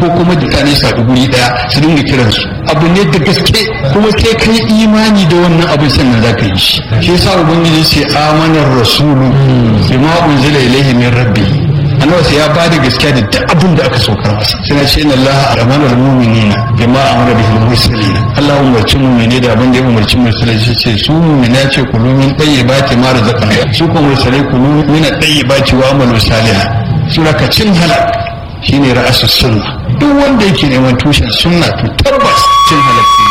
ko kuma mutane su haɗu guri ɗaya su dinga kiransu abu ne da gaske kuma sai kai imani da wannan abin sannan za ka yi shi shi yasa ubangiji ce amanar rasulu bima unzila ilaihi min rabbi annabi sai ya ba da gaskiya da duk abin da aka saukar masa sai na ce inna allaha amana al mu'minina bima amara bihi al mursalin Allah umarci mu'mini da abin da ya umarci mursalai shi ce su mu'mina ce kulu min tayyibati ma razaqna su kuma mursalai kulu min tayyibati wa amalu salihan sura ka cin halak shine ra'asus sunna duk wanda yake neman tushen sunna to tabbas cin halak